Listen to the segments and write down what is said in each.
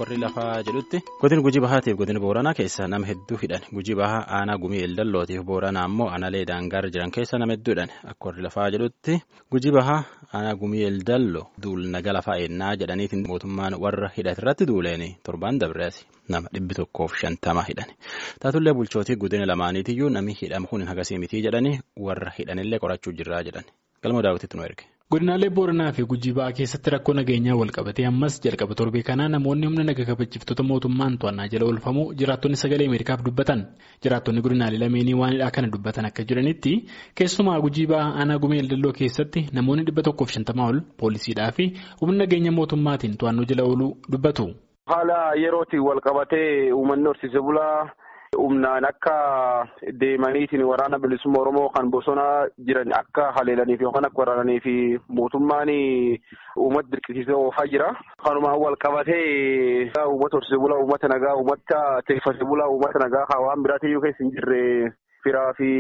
warri lafaa jedhutti godin gujii bahaatiif godina booranaa keessa nama hedduu hidhan gujii bahaa aanaa gumii eldallootiif booranaa ammoo aanaalee daangaarra jiran keessa nama hedduu hidhan akka warri lafaa jedhutti gujii bahaa aanaa gumii eldalloo duul naga lafaa ennaa jedhaniitiin mootummaan warra hidhate irratti duuleeni torbaan dabreesi nama dhibbi tokkoof shantama hidhan taatullee bulchootii godina lamaaniitiyyuu namni hidhamu kun hagasii mitii jedhanii warra hidhanillee qorachuu jirraa jedhan galma daawwititti nu erge. godinaalee booranaa fi gujii ba'aa keessatti rakkoo nageenyaa wal qabatee ammas jalqaba torbee kanaa namoonni humna naga kabachiiftota mootummaan to'annaa jala oolfamuu jiraattonni sagalee ameerikaaf dubbatan jiraattonni godinaalee lameenii waanidhaa kana dubbatan akka jiranitti keessumaa gujii ba'aa aanaa gumee eldalloo keessatti namoonni dhibba tokkoof shantamaa ol poolisiidhaa fi humna nageenya mootummaatiin to'annoo jala ooluu dubbatu. haala yerootiin wal qabatee uummanni horsiise bulaa. humnaan akka deemaniitiin waraana bilisummaa oromoo kan bosona jiran akka haleelaniif yookaan akka waraananii fi mootummaan uummata dirqisiisee oofaa jira. Kanumaan wal qabatee uummata horsiise bulaa uummata nagaa uummata teeffate bulaa uummata nagaa waan biraatiin keessa hin jirre firaa fi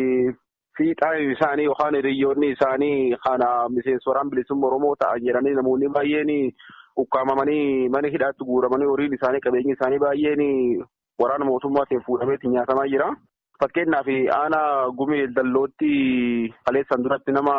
fiixaan isaanii yookaan hiriyoonni isaanii kana miseensa waraana bilisummaa oromoo ta'an jedhanii namoonni baay'een ukkaamamanii mana hidhaatti guuramanii horiin isaanii qabeenyi isaanii baay'een waraana mootummaatiin fuudhameetti nyaatamaa jira. Fakkeenyaaf aanaa gumee dallootti kaleessan duratti nama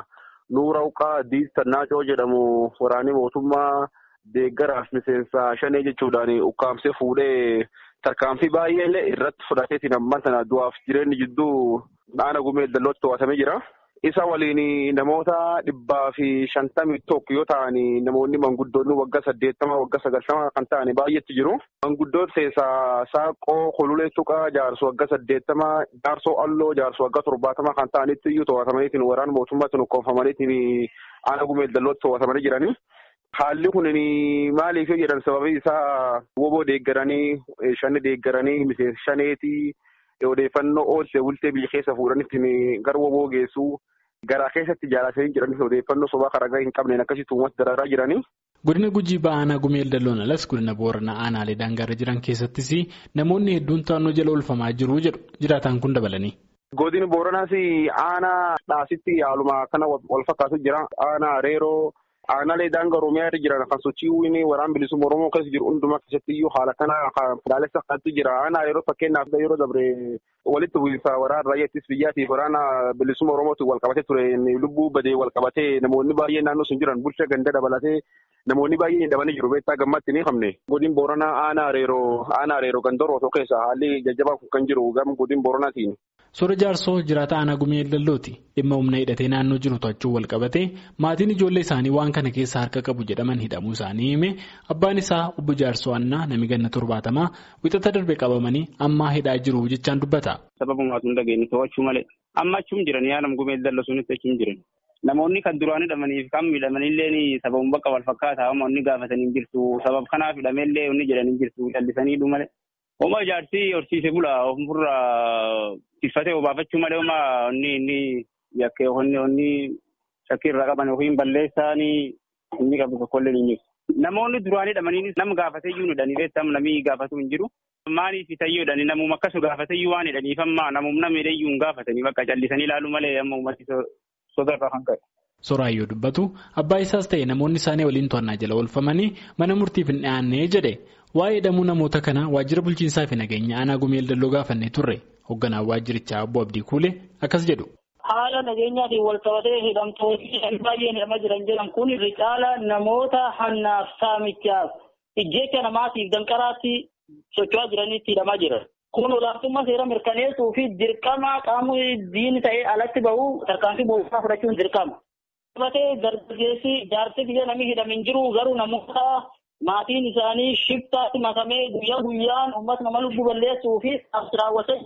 nuura uqaa diistannaacoo jedhamu waraanni mootummaa deeggaraaf miseensa shanee jechuudhaan ukkaamsee fuudhee tarkaanfii baay'ee irratti fudhateetiin ammaan sana du'aaf jireenyi jidduu aanaa gumee dallootti to'atamee jira. Isa waliin namoota dhibbaa fi shantamii tokko yoo ta'an namoonni manguddoonni waggaa saddeettama waggaa sagaltama kan ta'an baay'eetti jiru. Manguddoon keessaa saaqoo kolulee tuqaa jaarsu waggaa saddeettama jaarsoo alloo jaarsu waggaa torbaatama kan ta'anitti iyyuu to'atamaniitiin waraana mootummaatiin ukkoonfamaniitiin aanaa gumee dallootti to'atamanii jirani. Haalli kun maaliif yoo jedhan sababii isaa woboo deeggaranii shanni deeggaranii miseensa shaneetii. odeeffannoo ooltee bultee biyya keessa fuudhanitti gara woboo geessuu garaa keessatti jaalatanii jiranii odeeffannoo sobaa karaa hin qabneen akkasitti uummata dararaa jiranii. Godina Gujii Ba'aanaa Gumee Eldalloon alas godina Booranaa aanaalee daangaarra jiran keessattis namoonni hedduun to'annoo jala oolfamaa jiru jedhu jiraataan kun dabalanii. Godina Booranaas aanaa dhaasitti haaluma kana wal fakkaatu jira. Aanaa Reeroo. Aanaalee daangaa Oromiyaa irra jiran kan sochiiwwan waraana bilisummaa Oromoo keessa jiru hundumaa keessatti iyyuu haala kana ilaalessa kanatti jira. Aanaa yeroo fakkeenyaaf yeroo dabre walitti bu'iinsa waraana raayyaa ittisa biyyaatiif waraana bilisummaa Oromootiin wal qabatee ture lubbuu badee wal qabatee namoonni baay'een naannoo sun jiran bulchaa ganda dabalatee namoonni baay'een hidhamanii jiru. Beektaa gammatti ni qabne. Godin Booranaa aanaa reeroo aanaa reeroo gandooroo keessa haalli jajjabaa kan jiru gam godin Booranaatiin. Soora jaarsoo jiraata aanaa gumee eldallooti dhimma humna hidhatee naannoo jiru to'achuu wal qabatee maatiin ijoollee isaanii waan kana keessa harka qabu jedhaman hidhamuu isaanii hime abbaan isaa obbo jaarsoo annaa nami ganna torbaatamaa wixata darbe qabamanii ammaa hidhaa jiru jechaan dubbata. Sababumaatu hin dhageenye to'achuu malee amma achuun jiran yaadam gumee eldalloo sunitti achuun jiran namoonni kan duraan hidhamaniif kan miidhamanillee sababuma bakka wal fakkaataa inni gaafatanii hin jirtu sabab kanaaf hidhameellee inni jedhanii hin jirtu callisanii malee. Oma ijaarsi horsiise bulaa ofirra tiffatee obaafachuu malee oma inni inni yakkee onni onni shakkii irraa qaban yookiin balleessaanii inni qabu tokkollee ni jiru. Namoonni duraan hidhamanii nama gaafatee iyyuu hidhanii beektamu namni gaafatu hin jiru. Maaliif tayyoo hidhanii namuma akkasu gaafatee iyyuu waan hidhaniif amma namumna miidhee iyyuu hin gaafatanii bakka callisanii ilaaluu malee amma uummati sodarraa kan ka'e. Soraayyoo dubbatu abbaa isaas ta'e namoonni isaanii waliin to'annaa jala oolfamanii mana murtiif hin dhiyaannee jedhe waa'ee hidhamuu namoota kana waajjira bulchiinsaa fi nageenya aanaa gumee dalloo gaafannee turre hoogganaan waajjirichaa obbo Abdii Kuulee akkas jedhu. Haala nageenyaatiin wal qabatee hidhamtoonni baay'een hidhamaa jiran jedhan kun irra caala namoota hannaaf saamichaaf ijjeecha namaatiif danqaraatti socho'aa jiranitti hidhamaa jiran. Kun olaantummaa seera mirkaneessuu fi dirqama qaamni diini ta'ee alatti bahu tarkaanfii mootummaa fudhachuun dirqama. Qabatee dargaggeessi jaarsi biyya namni hidhame hin jiru garuu namoota maatiin isaanii shiftaatti makamee guyyaa guyyaan uummata nama lubbuu balleessuu fi raawwatan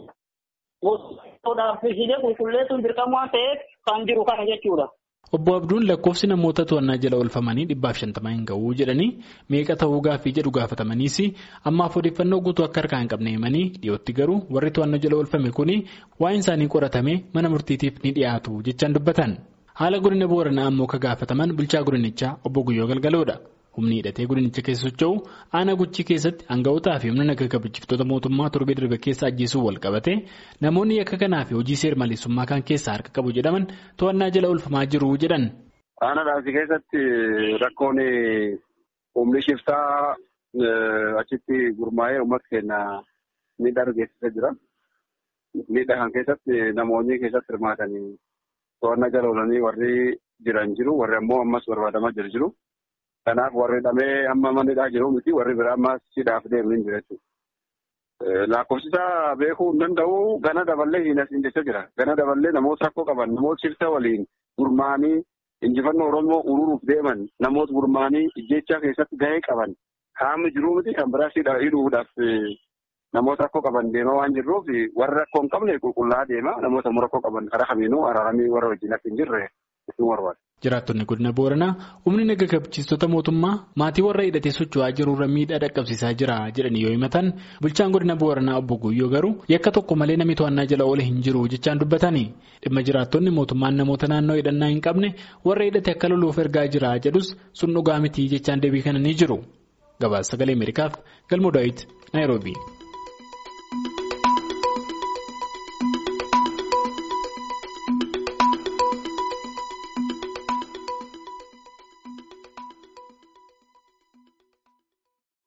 gosoodhaaf qulqulleessuun dirqama waan ta'eef kan jiru kana jechuudha. Obbo Abduun lakkoofsi namoota to'annaa jala oolfamanii dhibbaaf shantamaa hin ga'uu jedhanii meeqa ta'uu gaaffii jedhu gaafatamaniis ammaaf odeeffannoo guutuu akka harkaa hin qabne himanii dhiyootti garuu warri to'annoo jala oolfame kun waa'een isaanii qoratamee mana murtiitiif ni dhiyaatu jechaan dubbatan. Haala godina booranaa ammoo ka gaafataman bulchaa godinichaa obbo Guyyoo Galgaloodha. Humni hidhatee godinicha keessa socho'u aanaa guchii keessatti hanga'ootaa fi humna naga kabachiiftota mootummaa torbee darbe keessa ajjeesuu wal qabate namoonni yakka kanaa fi hojii seer-maleessummaa kan keessaa harka qabu jedhaman to'annaa jala oolfamaa jiru jedhan. Aanaa dhaabsii keessatti rakkoon humni shiftaa achitti gurmaa'ee uummata keenya miidhaa geessisaa jira. Miidhaa kan keessatti namoonni keessatti hirmaatanii to'annaa jala oolanii warri jiran jiru warri ammoo ammas barbaadamaa jiru jiru. Kanaaf warri hidhamee amma manidhaa jiru miti warri biraa ammas hidhaaf deemanii jira jechuudha. Lakkoofsisaa beekuu hin danda'u gana daballee hin asiin jecha jira. Gana daballee namoota rakkoo qaban namoota shifta waliin gurmaa'anii injifannoo Oromoo ururuuf deeman namoota gurmaa'anii ijjechaa keessatti gahee qaban qaamni jiru miti kan biraas hidhuudhaaf namoota rakkoo qaban deemaa waan jirruuf warra rakkoo hin qabne qulqullaa'aa deema namoota rakkoo qaban karaa kamiinuu araaramii warra wajjin akka hin jirre isin barbaada. Jiraattonni godina Booranaa humni naga kabachiistota mootummaa maatii warra hidhatee socho'aa jirurra miidhaa dhaqqabsiisaa jira jedhanii yoo himatan bulchaan godina Booranaa obbo Guyyoo garuu yakka tokko malee namni to'annaa jala oole hin jiru jechaan dubbatanii dhimma jiraattonni mootummaan namoota naannoo hidhannaa hin qabne warra hidhate akka loluuf ergaa jira jedhus sun dhugaa miti jechaan deebii kennanii jiru. Gabaasa sagalee Ameerikaaf galmoo daawit Naayiroobii.